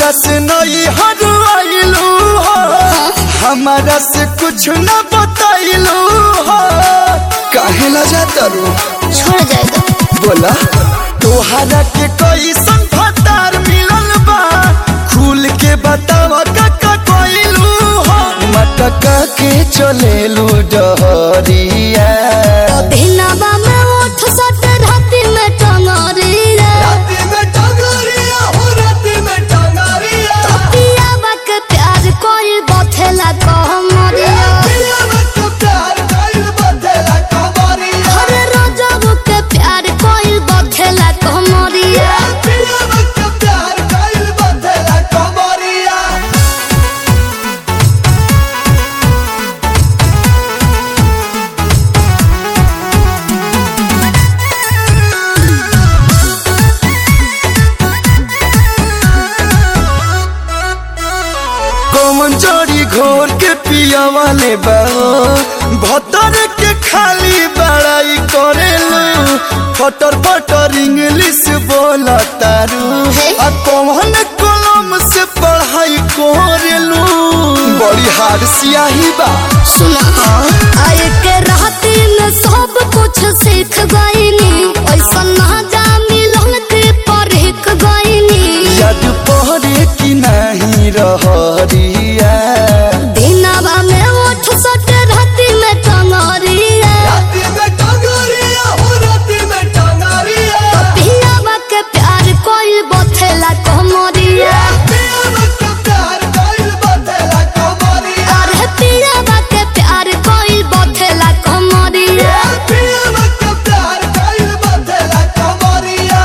से नई हर आइलू हो हमारा से कुछ न बताइलू हो काहे ला जाता रू छोड़ जाए तो बोला तोहरा के कोई संफतार मिलल बा खुल के बतावा काका कोइलू हो मटका के चलेलू डहरिया दिनवा में उठ सट राति में टंगरी रे राती में टंगरिया हो राती में टंगरिया पियावा के प्यार कोई बथेला कहमरिया पिया में तो प्यार कइल बदला कबरिया हर रोजब के प्यार कोई बथेला कहमरिया पिया में तो प्यार कइल बदला कबरिया कौन जोड़ी घोर के पिया वाले बाओ भतर के खाली बड़ाई करेलू फटर फटर इंग्लिश बोला तारू हे? आ कौन कलम से पढ़ाई करेलू बड़ी हार सियाही बा सुना आए के राती में सब कुछ सीख गईनी ऐसा ना जा मिलन के परख गईनी याद पहरे की नहीं रहरिया दिनवा में उठ सट राति में टंगरिया राती में टंगरिया हो राती में टंगरिया पियावा के प्यार कोई बथेला कहमरिया पिया में तो प्यार कइल बदला कबरिया अरे पियावा के प्यार कोई बथेला कहमरिया पिया में तो प्यार कइल बदला कबरिया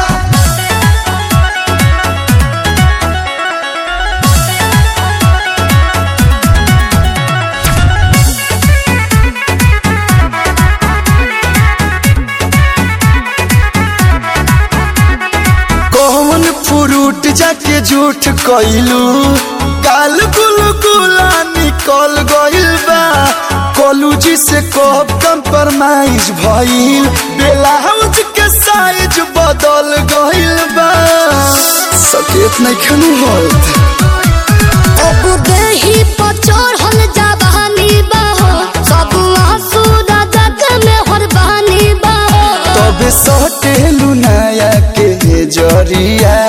कौन फ्रूट जाके झूठ कइलू काल गुल गुला निकल गइल बा कॉलेज से कब कंप्रोमाइज भइल ब्लाउज के साइज बदल गइल बा सकेत नहीं खनु होत अब देही पर चढ़ल जवानी बाहो सब आंसू राजा के में हरबानी बाहो तबे सटेलू नया के जरिया